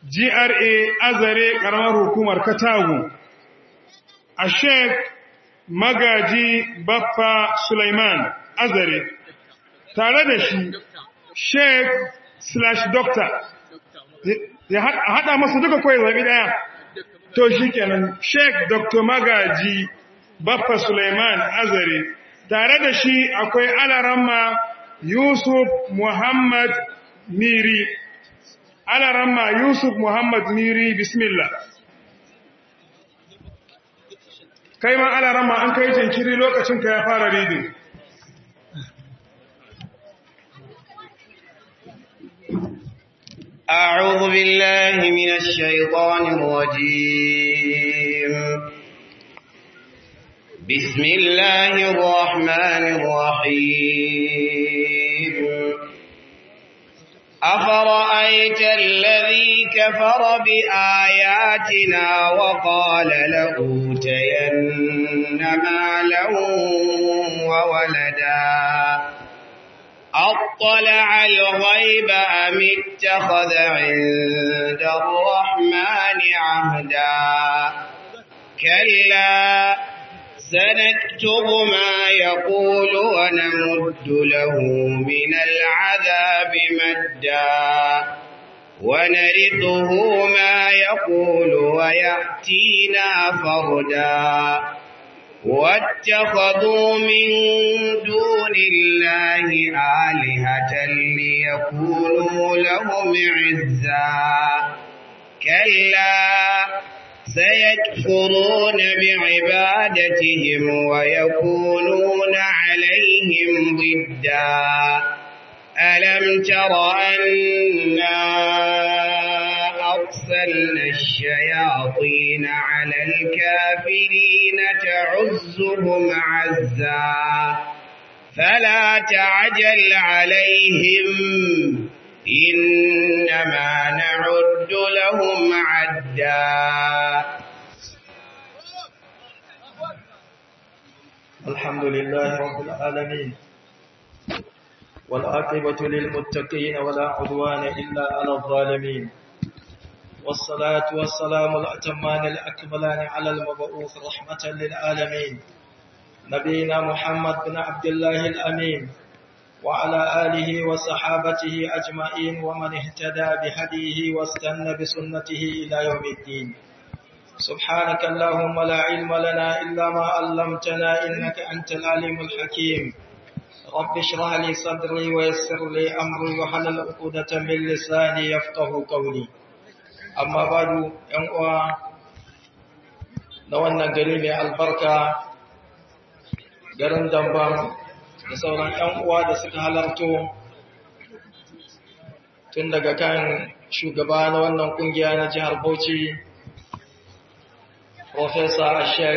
GRA Azare ƙaramar hukumar Katagu, a Sheikh Magaji Baffa Sulaiman Azare, tare da shi Sheikh slash Doctor, ya haɗa masu duka kawai zaɓi ɗaya, to shi kenan Sheikh Dr. Magaji Baffa Sulaiman Azare, tare da shi akwai Alaramma Yusuf Muhammad Miri. Alaramma Yusuf Muhammad Miri Bismillah. Kai ma Alaramma an kai jinkiri lokacin ka ya fara ridin. أعوذ بالله من الشيطان الرجيم بسم الله الرحمن الرحيم أفرأيت الذي كفر بآياتنا وقال لأوتين مالا وولدا أطلع الغيب أم اتخذ عند الرحمن عهدا كلا سنكتب ما يقول ونمد له من العذاب مدا ونرثه ما يقول ويأتينا فردا واتخذوا من دون الله آلهة ليكونوا لهم عزا كلا سيكفرون بعبادتهم ويكونون عليهم ضدا ألم تر أنا أرسلنا الشياطين على الكافرين تعزهم عزا فلا تعجل عليهم إنما نعد لهم عدا الحمد لله رب العالمين والعاقبة للمتقين ولا عدوان إلا على الظالمين والصلاة والسلام الأتمان الأكملان على المبعوث رحمة للعالمين نبينا محمد بن عبد الله الأمين وعلى آله وصحابته أجمعين ومن اهتدى بهديه واستنى بسنته إلى يوم الدين سبحانك اللهم لا علم لنا إلا ما علمتنا إنك أنت العليم الحكيم رب اشرح لي صدري ويسر لي أمري وحلل عقدة من لساني يفقه قولي أما بعد ينقوى نوانا قريب البركة garin damban da sauran ‘yan uwa da suka halarto tun daga kan shugaba na wannan kungiya na jihar Bauchi, Profesa Sheikh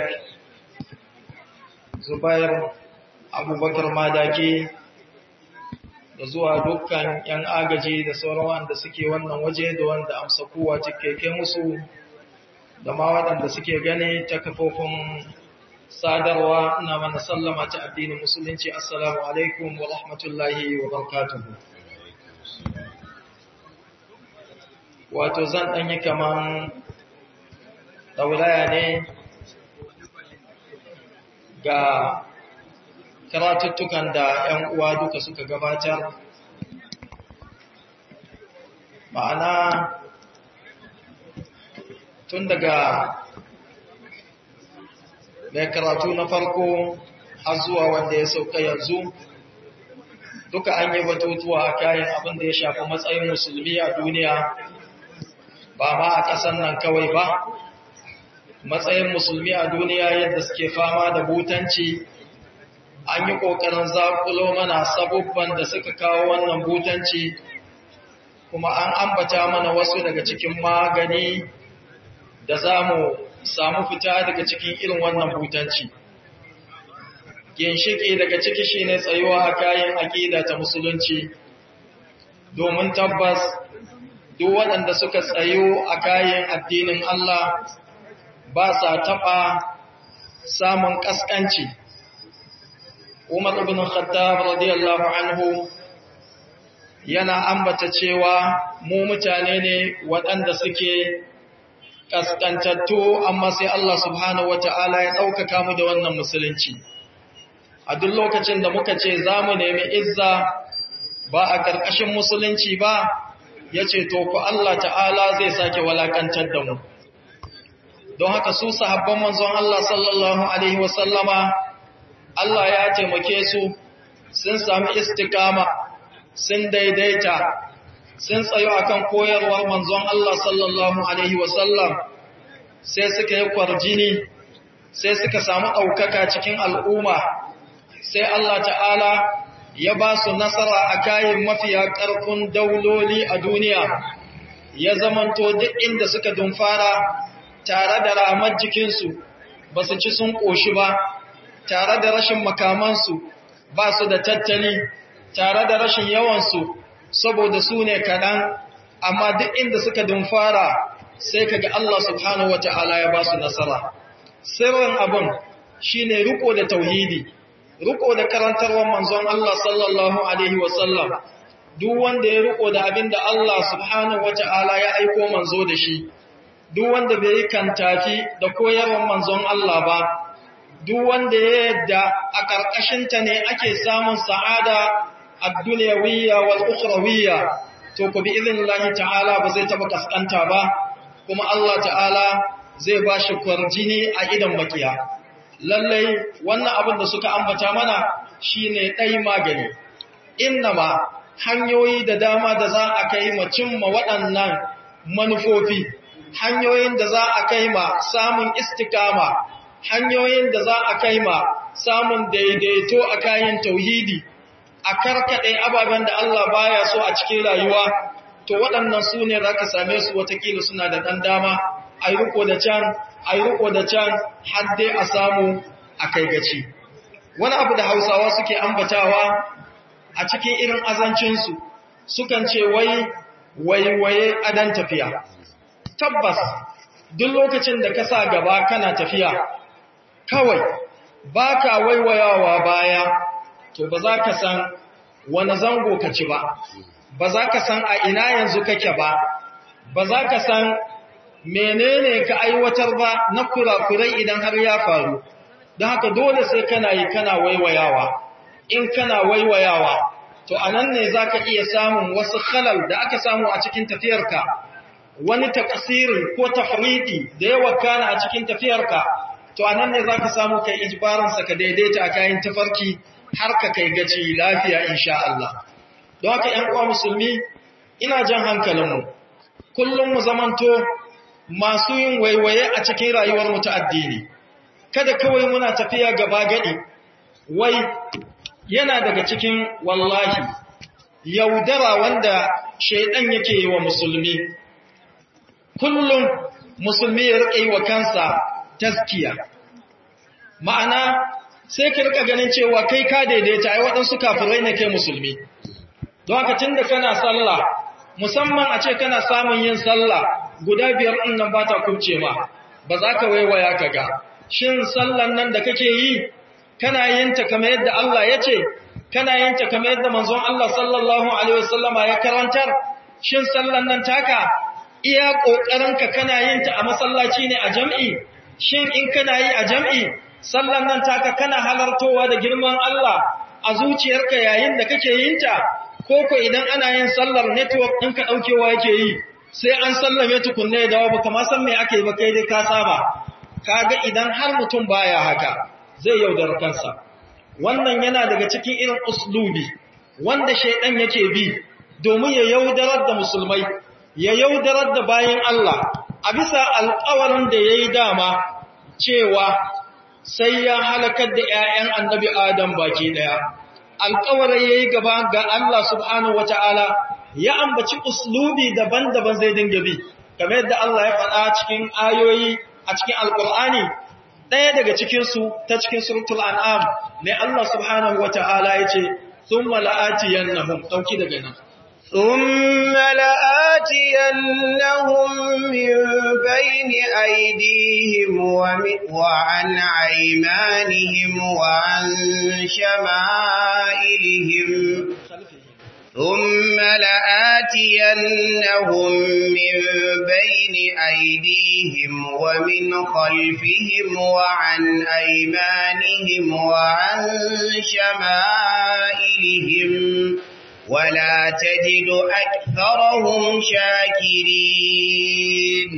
Zubair Abubakar Madaki da zuwa dukkan ‘yan agaji da sauran wanda suke wannan waje da wanda amsa kowa cikakke musu da ma waɗanda suke gani ta kafofin sadarwa ina mana sallama ta addinin musulunci assalamu alaikum wa rahmatullahi wa barakatuhu wato zan ɗanyi kaman ɗaulaya ne ga karatuttukan da ‘yan uwa duka suka gabatar ma'ana tun daga mai karatu na farko har zuwa wanda ya sauka yanzu duka an yi batutuwa a kayan abin da ya shafi matsayin musulmi a duniya ba ma a ƙasan nan kawai ba matsayin musulmi a duniya yadda suke fama da butanci an yi ƙoƙarin zaƙulo mana sabubban da suka kawo wannan butanci kuma an ambata mana wasu daga cikin magani da za mu samu fita daga cikin irin wannan butanci. Ginshiki daga ciki shi ne tsayuwa a kayan aƙida ta musulunci, domin tabbas duk waɗanda suka tsayo a kayan addinin Allah ba sa taɓa samun ƙasƙanci. Umar ibn Khattab radiyallahu anhu yana ambata cewa mu mutane ne waɗanda suke ƙasƙantattu amma sai Allah subhanahu wata'ala ya ɗaukaka mu da wannan musulunci a duk lokacin da muka ce za mu nemi izza ba a ƙarƙashin musulunci ba ya ce to ku Allah ta'ala zai sake walakantar da mu don haka su sahabban manzon Allah sallallahu alaihi wasallama Allah ya taimake su sun sami istikama sun daidaita sun tsayo akan koyarwar manzon Allah sallallahu alaihi wasallam sai suka yi kwarjini sai suka samu ɗaukaka cikin al'umma sai Allah ta'ala ya ba su nasara a kayan mafiya ƙarfin dauloli a duniya ya zamanto duk inda suka dumfara tare da ramar jikinsu ba su ci sun ƙoshi ba tare da rashin makamansu ba su da tattali tare da rashin yawansu saboda su ne kaɗan amma duk inda suka dumfara sai kaga Allah subhanahu wata'ala ya ba su nasara sirrin abin shine riko da tauhidi riko da karantarwar manzon Allah sallallahu alaihi wasallam duk wanda ya riko da abin da Allah subhanahu wata'ala ya aiko manzo da shi duk wanda bai yi kantafi da koyarwar manzon Allah ba duk wanda ya yadda a ƙarƙashinta ne ake samun sa'ada ad-dunyawiyya wal ukhrawiyya to ku bi idnillahi ta'ala ba zai taba kaskanta ba kuma Allah ta'ala zai ba shi kwarjini a idan makiya lallai wannan abin da suka ambata mana shine dai magani innama hanyoyi da dama da za a kai ma cimma waɗannan manufofi hanyoyin da za a kai ma samun istikama hanyoyin da za a kai ma samun daidaito a kayan tauhidi a karkaɗe ababen da Allah baya so a cikin rayuwa to waɗannan su ne za ka same su watakila suna da ɗan dama a yi riko da can a yi riko da can har dai a samu a kai gaci wani abu da hausawa suke ambatawa a cikin irin azancinsu sukan ce wai waiwaye adan tafiya tabbas duk lokacin da ka sa gaba kana tafiya kawai ba ka waiwayawa baya to ba za ka san wani zango ka ci ba ba za ka san a ina yanzu kake ba ba za ka san menene ka aiwatar ba na kurakurai idan har ya faru don haka dole sai kana yi kana waiwayawa in kana waiwayawa to a nan ne za ka iya samun wasu halal da aka samu a cikin tafiyarka wani takasirin ko tafriti da yawa kana a cikin tafiyarka to a nan ne za ka samu kai ijibaransa ka daidaita a kayan tafarki har ka kai gaci lafiya insha Allah don haka ‘yan uwa musulmi ina jan hankalinmu kullum mu zamanto masu yin waiwaye a cikin rayuwar mu ta addini kada kawai muna tafiya gaba gadi wai yana daga cikin wallahi yaudara wanda shaidan yake yi wa musulmi kullum musulmi ya rike yi wa kansa taskiya ma'ana sai ka rika ganin cewa kai ka daidaita ai waɗansu kafirai ne kai musulmi don haka tunda kana sallah musamman a ce kana samun yin sallah guda biyar ɗin nan ba ta kubce ma ba za ka waiwaya ka ga shin sallan nan da kake yi kana yin ta kamar yadda Allah ya ce kana yin ta kamar yadda manzon Allah sallallahu alaihi wasallama ya karantar shin sallan nan taka iya kokarinka kana yin ta a masallaci ne a jam'i shin in kana yi a jam'i sallan nan taka kana halartowa da girman Allah a zuciyarka yayin da kake yin ta ko ko idan ana yin sallar network ɗinka ɗaukewa yake yi sai an sallame tukunne da dawo baka ma san me ake ba kai dai ka saba kaga idan har mutum baya haka zai yaudar kansa wannan yana daga cikin irin uslubi wanda shaidan yake bi domin ya yaudarar da musulmai ya yaudarar da bayin Allah a bisa alƙawarin da yayi dama cewa sai ya halakar da ƴaƴan annabi Adam baki daya alƙawarin yayi gaba ga Allah subhanahu wataala ya ambaci uslubi daban-daban zai dinga bi kamar yadda Allah ya faɗa cikin ayoyi a cikin alƙur'ani ɗaya daga cikinsu ta cikin suratul an'am ne Allah subhanahu wata'ala ya ce thumma la'atiyannahum dauki daga nan ثم لآتينهم من بين أيديهم وعن أيمانهم وعن شمائلهم ثم لآتينهم من بين أيديهم ومن خلفهم وعن أيمانهم وعن شمائلهم ولا تجد أكثرهم شاكرين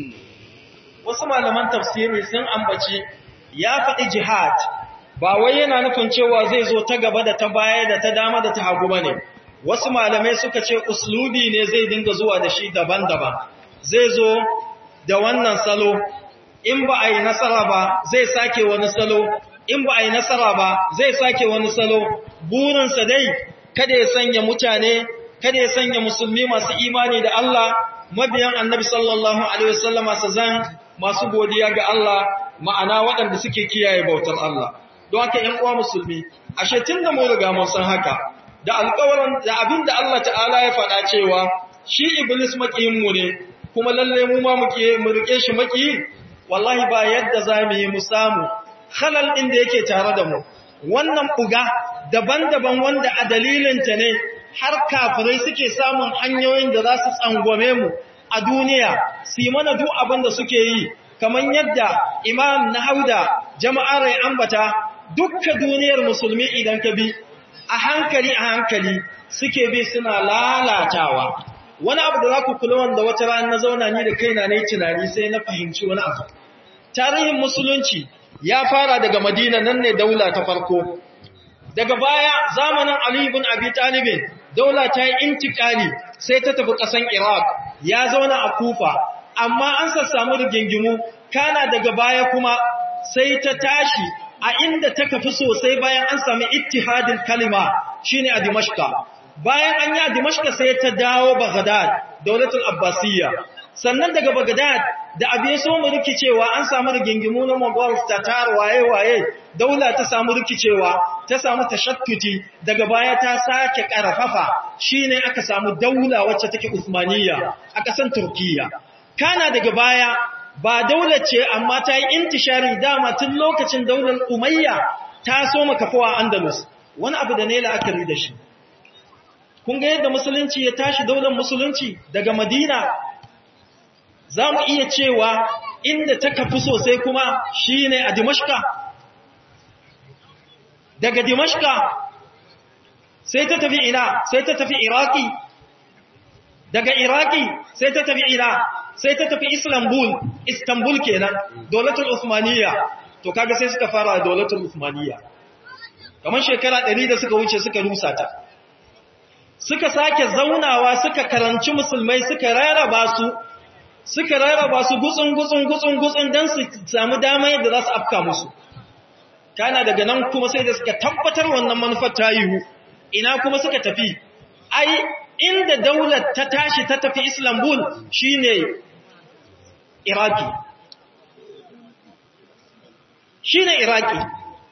wasu malaman tafsiri sun ambaci ya faɗi jihad ba wai yana nufin cewa zai zo ta gaba da ta baya da ta dama da ta hagu bane wasu malamai suka ce uslubi ne zai dinga zuwa da shi daban-daban zai zo da wannan salo in ba a yi nasara ba zai sake wani salo in ba a yi nasara ba zai sake wani salo burinsa dai kada ya sanya mutane kada ya sanya musulmi masu imani da Allah mabiyan annabi sallallahu alaihi wasallama su zan masu godiya ga Allah ma'ana waɗanda suke kiyaye bautar Allah don haka ƴan uwa musulmi ashe tun da mu riga mun san haka da alƙawarin da abin da Allah ta'ala ya faɗa cewa shi iblis makiyin mu ne kuma lalle mu ma muke mu rike shi makiyi wallahi ba yadda zamu yi mu samu halal din da yake tare da mu wannan buga daban-daban wanda a dalilin ta ne har kafirai suke samun hanyoyin da za su tsangwame mu a duniya su yi mana duk abin da suke yi kamar yadda imam na hauda jama'ar ya ambata dukkan duniyar musulmi idan ka bi a hankali a hankali suke bi suna lalatawa wani abu da za ku kula wanda wata rana na zauna ni da kaina na yi tunani sai na fahimci wani abu tarihin musulunci ya fara daga madina nan ne daula ta farko daga baya zamanin ali ibn abi talibin daula ta yi intikali sai ta tafi ƙasan iraq ya zauna a kufa amma an sassamu rigingimu kana daga baya kuma sai ta tashi a inda ta kafi sosai bayan an sami ittihadin kalima shine a Dimashqa bayan an yi a Dimashqa sai ta dawo Baghdad daulatul Abbasiyya sannan daga Baghdad da abiye so mu rikicewa an samu rigingimu na Mughal Tatar waye waye daula ta samu rikicewa ta samu tashakkuti daga baya ta sake karfafa shine aka samu daula wacce take Uthmaniyya a kasan Turkiyya kana daga baya ba daular ce amma ta yi intishari dama tun lokacin daular umayya ta so makafawa andalus wani abu da ne la'akari da shi kun ga yadda musulunci ya tashi daular musulunci daga madina za mu iya cewa inda ta kafi sosai kuma shi ne a dimashka daga dimashka sai ta tafi ina sai ta tafi iraki daga iraki sai ta tafi ina sai ta tafi Istanbul, Istanbul kenan, dolatul Usmaniya, to kaga sai suka fara dolatul Usmaniya. Kamar shekara ɗari da suka wuce suka rusa ta. Suka sake zaunawa suka karanci musulmai suka rarraba su, suka rarraba su gutsun gutsun gutsun gutsun don su samu dama yadda za su afka musu. Kana daga nan kuma sai da suka tabbatar wannan manufar ta yiwu, ina kuma suka tafi. Ai, inda daular ta tashi ta tafi Istanbul shine Iraki. Shi ne Iraki.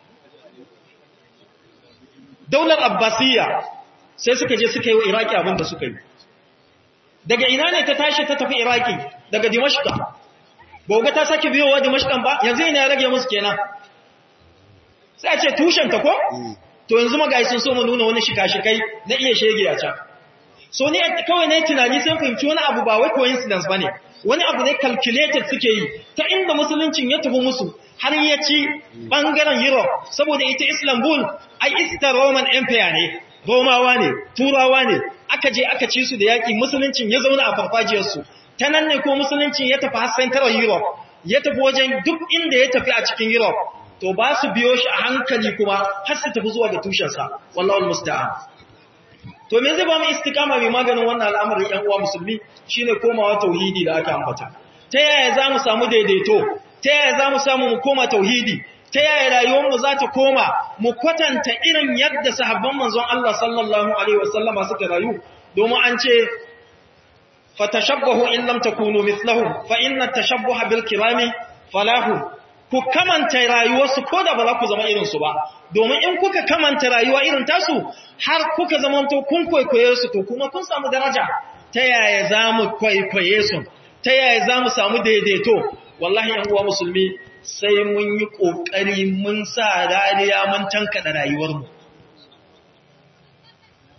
Daular Abbasiyya sai suka je suka yi wa Iraki abin da suka yi. Daga ina ne ta tashi ta tafi Iraki daga Dimashka. Bauga ta sake biyowa Dimashkan ba, yanzu ina ya rage musu kenan. Sai a ce tushenta ko? To yanzu magayi sun so mu nuna wani shika-shikai na iya shege a can. So ni kawai na yi tunani sun fahimci wani abu ba wai coincidence ba ne. wani abu ne calculated suke yi ta inda musuluncin ya tafi musu har ya ci bangaren Europe saboda ita Istanbul ai ita Roman Empire ne Romawa ne Turawa ne aka je aka ci su da yaki musuluncin ya zauna a farfajiyar su ta nan ne ko musuluncin ya tafi har Central Europe ya tafi wajen duk inda ya tafi a cikin Europe to ba su biyo shi a hankali kuma har su tafi zuwa ga tushensa wallahi musta'an To me zai ba mu istikama mai maganin wannan al'amarin ‘yan uwa musulmi shi ne komawa tauhidi da aka ambata. Ta yaya za mu samu daidaito, ta yaya za mu samu mu koma tauhidi, ta yaya rayuwarmu za ta koma mu kwatanta irin yadda sahabban manzon Allah sallallahu Alaihi wasallama suka rayu, domin an ce, Fatashabbahu in lam takunu mislahu, fa inna tashabbaha bil kirami falahu, ku kamanta rayuwarsu ko da ba za ku zama irinsu ba, domin in kuka kamanta rayuwa irin tasu har kuka zamanto kun kwaikwaye su to kuma kun samu daraja ta yaya za mu kwaikwaye su ta yaya za mu samu daidaito wallahi yan uwa musulmi sai mun yi ƙoƙari mun sa rariya mun tankaɗa rayuwarmu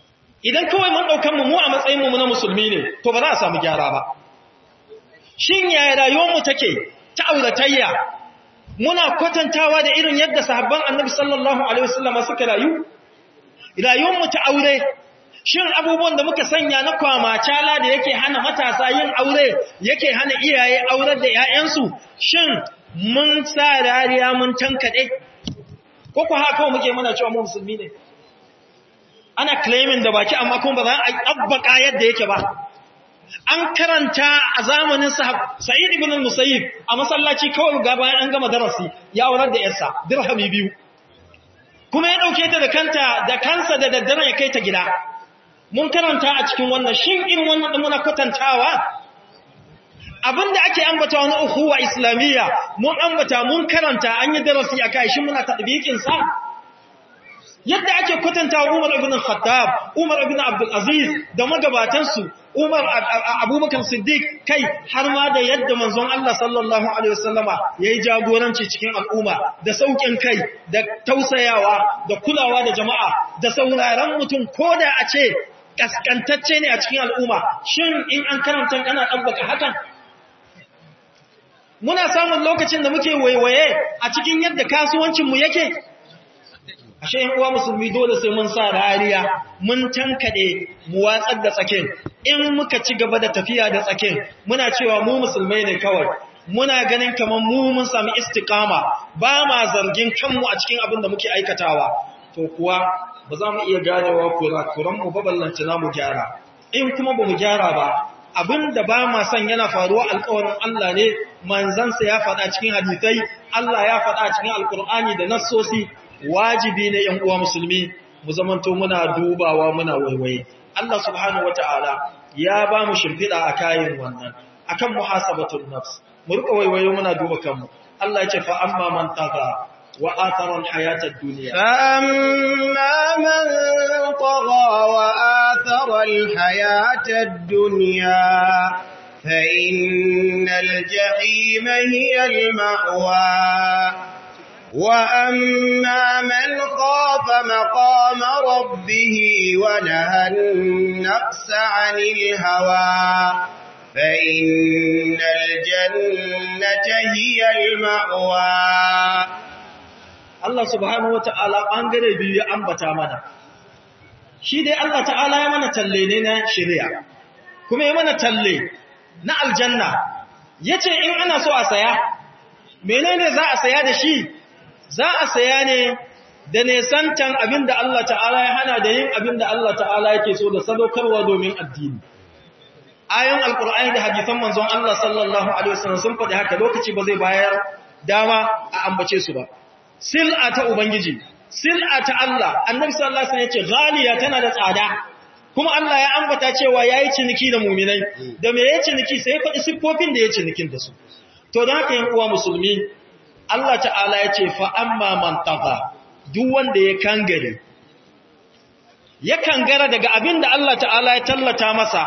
idan kawai mun ɗaukan mu a matsayin mu na musulmi ne to ba za a samu gyara ba shin yaya rayuwar mu take ta auratayya muna kwatantawa da irin yadda sahabban annabi sallallahu alaihi wasallam suka rayu rayuwar mu ta aure shin abubuwan da muka sanya na kwamacala da yake hana matasa yin aure yake hana iyaye aurar da 'ya'yansu shin mun sa rariya mun tankade ko ko haka muke muna cewa mu musulmi ne ana claiming da baki amma kuma ba za a abbaka yadda yake ba an karanta a zamanin sa'id ibn al-musayyib a masallaci kawai ga bayan an gama darasi ya aurar da yarsa dirhami biyu kuma ya dauke ta da kanta da kansa da daddare ya kai ta gida mun karanta a cikin wannan shin irin wannan din muna kwatantawa abinda ake ambata wani ukhuwa islamiyya mun ambata mun karanta an yi darasi akai shin muna tadbiqin sa yadda ake kwatanta Umar ibn Khattab Umar ibn Abdul Aziz da magabatansu Umar Abubakar Siddiq kai har ma da yadda manzon Allah sallallahu alaihi wasallama yayi jagoranci cikin al'umma da saukin kai da tausayawa da kulawa da jama'a da sauraron mutum koda a ce kaskantacce ne a cikin al'umma shin in an karanta kana dabbaka hakan muna samun lokacin da muke waiwaye a cikin yadda kasuwancinmu yake ashe yan uwa musulmi dole sai mun sa rariya mun tankade mu watsar da tsakin in muka ci gaba da tafiya da tsakin muna cewa mu musulmai ne kawai muna ganin kaman mu mun sami istiqama ba ma zargin kanmu a cikin abin da muke aikatawa to kuwa ba za mu iya ganewa kurakuran mu ba ballanta na mu gyara in kuma ba mu gyara ba abin da ba ma son yana faruwa alƙawarin Allah ne manzansa ya faɗa cikin hadisai Allah ya faɗa cikin alƙur'ani da nassosi wajibi ne ‘yan uwa musulmi mu zamanto muna dubawa muna waiwaye. Allah subhanahu wa ta'ala ya ba mu shimfiɗa a kayan wannan, a kan muhasabatun nafs, mu rika waiwaye muna duba kanmu. Allah ce fa amma man taga wa atharan hayatar duniya. فأما من طغى وآثر الحياة الدنيا فإن الجحيم هي المأوى وأما من خاف مقام ربه ونهى النفس عن الهوى فإن الجنة هي المأوى Allah subhanahu wa ta'ala ɓangare biyu ya ambata mana, shi dai Allah ta'ala ya mana talle ne na shirya, kuma ya mana talle na aljanna, ya ce in ana so a saya, menene za a saya da shi za a saya ne da nesantan abin da Allah ta'ala ya hana da yin abin da Allah ta'ala yake so da sadaukarwa domin addini. Ayon Al'ur'ani da hadisan manzon Allah sallallahu Alaihi wasallam sun faɗi haka lokaci ba zai bayar dama a ambace su ba. Sil'a ta Ubangiji, sil'a ta Allah, annabi sallallahu Alaihi wasallam ya ce, Ghaliya tana da tsada, kuma Allah ya ambata cewa ya yi ciniki da muminai, da me ya ciniki sai ya faɗi siffofin da ya cinikin da su. To, don haka yin uwa musulmi, Allah ta'ala ya ce fa'amma man taga duk wanda ya kangare, ya kangara daga abin da Allah ta'ala ya tallata masa,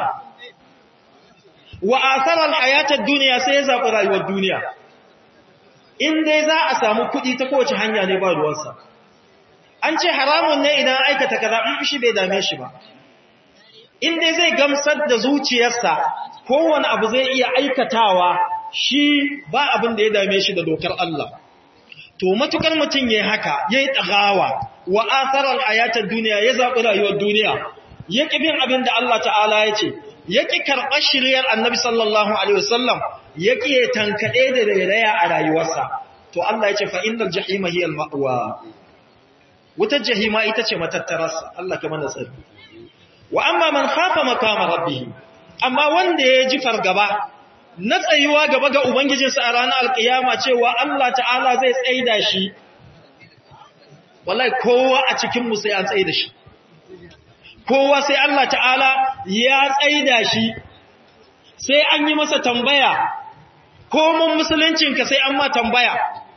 wa asarar hayatar duniya sai ya zaɓi rayuwar duniya. In dai za a samu kuɗi ta kowace hanya ne ba ruwansa. An ce haramun ne idan aikata kaza in shi bai dame shi ba. In dai zai gamsar da zuciyarsa kowane abu zai iya aikatawa shi ba abin da ya dame shi da dokar Allah. To matukar mutum ya haka, ya yi ɗagawa wa asarar ayatar duniya ya zaɓi rayuwar duniya, ya ƙi bin abin da Allah ta'ala ya ce, ya ƙi karɓar shiryar annabi sallallahu Alaihi wasallam, ya ƙi ya tankaɗe da rairaya a rayuwarsa. To Allah ya ce fa'innar jahima hiyar ma'uwa. Wutar jahima ita ce matattararsa, Allah ka mana tsari. Wa amma man hafa makama rabbihi, amma wanda ya ji fargaba, na tsayuwa gaba ga Ubangijinsa a ranar alƙiyama cewa Allah ta'ala zai tsaida shi, wallahi kowa a cikinmu sai an tsaida shi, kowa sai Allah ta'ala ya tsaida shi, sai an yi masa tambaya, komun musuluncinka sai an ma tambaya.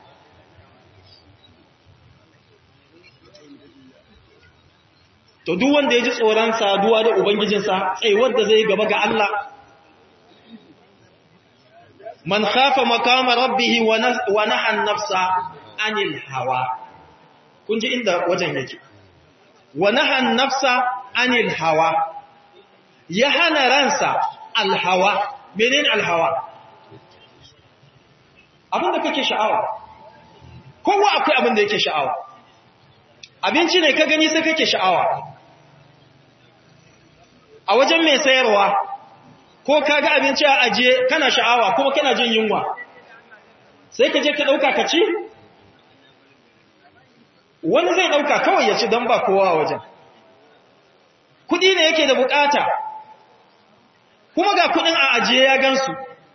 To, duk wanda ya ji tsoron saduwa da Ubangijinsa, tsayuwar da zai gaba ga Allah, man khafa makama rabbihi wa naha nafsa anil hawa kun ji inda wajen yake wa naha nafsa anil hawa ya hana ransa alhawa menene alhawa abinda kake sha'awa kowa akwai abinda yake sha'awa abinci ne ka gani sai kake sha'awa a wajen mai sayarwa ko ka ga abinci a ajiye kana sha'awa kuma kana jin yunwa sai ka je ka ɗauka ka ci wani zai ɗauka kawai ya ci don ba kowa a wajen kuɗi ne yake da bukata kuma ga kuɗin a ajiye ya gansu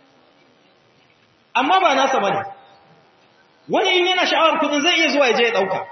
amma ba nasa ba ne wani in yana sha'awar kuɗin zai iya zuwa ya je ya ɗauka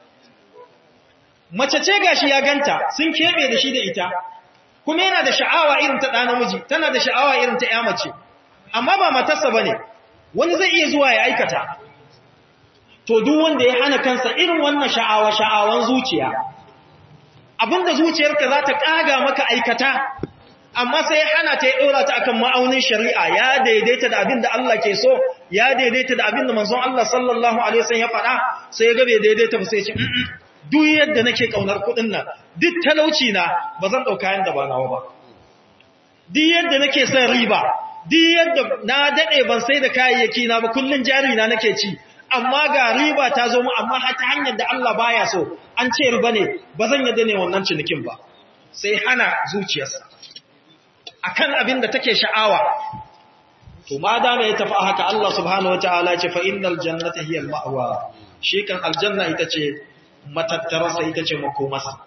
mace ce gashi ya ganta sun keɓe da shi da ita kuma yana da sha'awa irin ta ɗa namiji tana da sha'awa irin ta ‘ya mace amma ba matarsa ba ne wani zai iya zuwa ya aikata to duk wanda ya hana kansa irin wannan sha'awa sha'awan zuciya abinda zuciyarka za ta ƙaga maka aikata amma sai ya hana ta ya ɗora ta akan ma'aunin shari'a ya daidaita da abin da Allah ke so ya daidaita da abin da manzon Allah sallallahu alaihi wasallam ya faɗa sai ya ga bai daidaita ba sai ya ce duk yadda nake kaunar kuɗin nan duk talauci na ba zan ɗauka yanda ba nawa ba duk yadda nake son riba duk yadda na daɗe ban sai da kayayyaki na ba kullun jari na nake ci amma ga riba ta zo mu amma ta hanyar da Allah baya so an ce riba ne ba zan yadda ne wannan cinikin ba sai hana zuciyarsa akan abin da take sha'awa to ma da ya tafi haka Allah subhanahu wataala ya ce fa innal jannata hiya al-ma'wa shi kan aljanna ita ce matattararsa ita ce makomarsa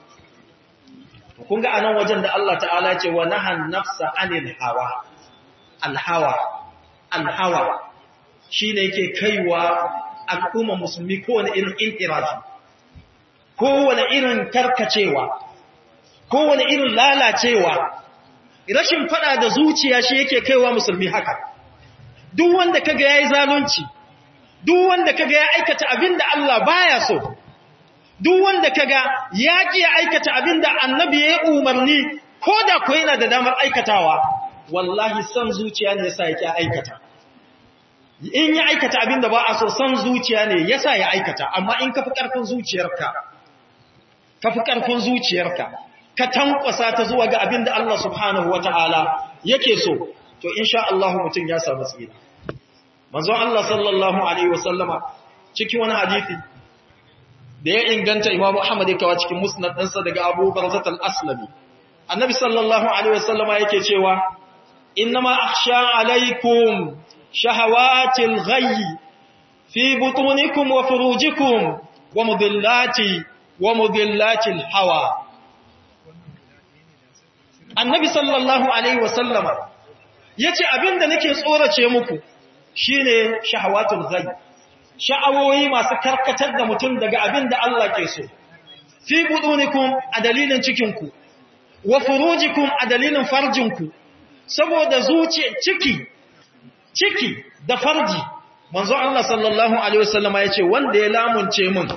to kun ga anan wajen da Allah ta'ala ya ce wa nahan nafsa anil hawa al-hawa al-hawa shine yake kaiwa al'umma musulmi kowane irin intirafi kowane irin karkacewa kowane irin lalacewa rashin fada da zuciya shi yake kaiwa musulmi haka duk wanda kaga yayi zalunci duk wanda kaga ya aikata abinda Allah baya so duk wanda kaga ya ki aikata abinda annabi ya umarni koda ko yana da damar aikatawa wallahi san zuciya ne yasa yake aikata in ya aikata abinda ba a so san zuciya ne yasa ya aikata amma in ka fi karfin zuciyarka ka fi karfin zuciyarka ka tankwasa ta zuwa ga abin da Allah subhanahu wata'ala yake so to insha Allah mutum ya samu tsira manzon Allah sallallahu alaihi wasallama cikin wani hadisi da ya inganta Imam Ahmad yake cikin musnad ɗinsa daga Abu Barzat al-Aslami annabi sallallahu alaihi wasallama yake cewa innama akhsha alaikum shahawatil ghayyi fi butunikum wa furujikum wa mudillati wa mudillatil hawa annabi sallallahu alaihi wasallama ya ce abinda nake tsorace muku shine shahawatul ghayb sha'awoyi masu karkatar da mutum daga abinda Allah ke so fi budunikum a dalilin cikinku wa furujikum a dalilin farjinku saboda zuci ciki ciki da farji manzo Allah sallallahu alaihi wasallama ya ce wanda ya lamunce mun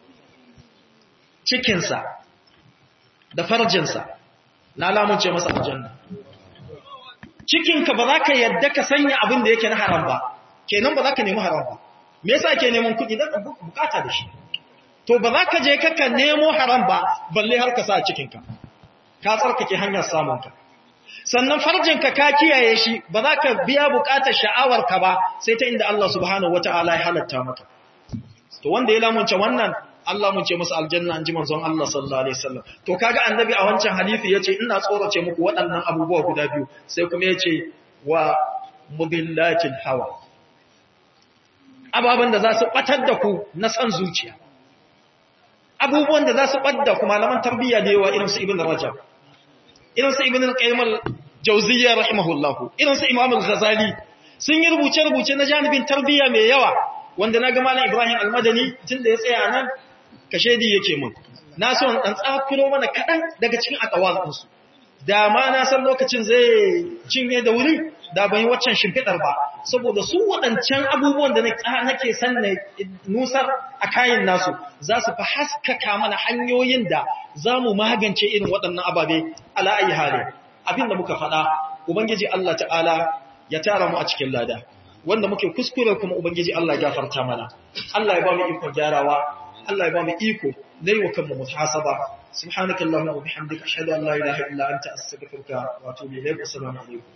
cikinsa da farjinsa na lamunce masa aljanna cikinka ba za ka yadda ka sanya abin da yake na haram ba kenan ba za ka nemi haram ba me yasa ke neman kuɗi don bukata da shi to ba za ka je ka nemo haram ba balle har ka sa a cikinka ka tsarkake hanyar samunka sannan farjinka ka kiyaye shi ba za ka biya bukatar sha'awarka ba sai ta inda Allah subhanahu wata'ala ya halatta maka to wanda ya lamunce wannan Allah mun ce masa aljanna an ji manzon Allah sallallahu alaihi wasallam to kaga annabi a wancan hadisi yace ina tsorace muku waɗannan abubuwa guda biyu sai kuma yace wa mubillatil hawa ababan da za su batar da ku na san zuciya abubuwan da za su badda ku malaman tarbiyya da yawa irin su ibn rajab irin su ibn al-qayyim al-jawziyya rahimahullahu irin su imam al-ghazali sun yi rubuce rubuce na janibin tarbiyya mai yawa wanda na ga malam ibrahim al-madani tunda ya tsaya nan kashedi yake mun na so dan tsakuro mana kadan daga cikin akawazinsu da ma na san lokacin zai cinye da wuri da ban yi waccan shimfidar ba saboda su waɗancan abubuwan da nake san na nusar a kayan nasu za su fi haskaka mana hanyoyin da za mu magance irin waɗannan ababe ala'ayi hali abin da muka faɗa ubangiji Allah ta'ala ya tara mu a cikin lada wanda muke kuskure kuma ubangiji Allah ya gafarta mana Allah ya ba mu ikon gyarawa Allah ya ba mu iko na yi wa kanmu muhasaba سبحانك اللهم وبحمدك أشهد أن لا إله إلا أنت أستغفرك وأتوب إليك والسلام عليكم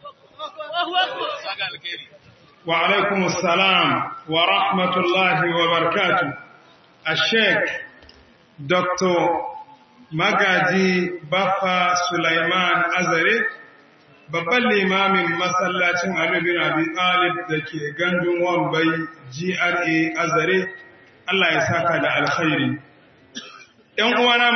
وعليكم السلام ورحمة الله وبركاته الشيخ دكتور magaji Baffa Sulaiman Azare babban limamin masallacin Ali bin Abi Talib da ke gandun Wambai GRA Azare Allah ya saka da alkhairi ‘yan uwana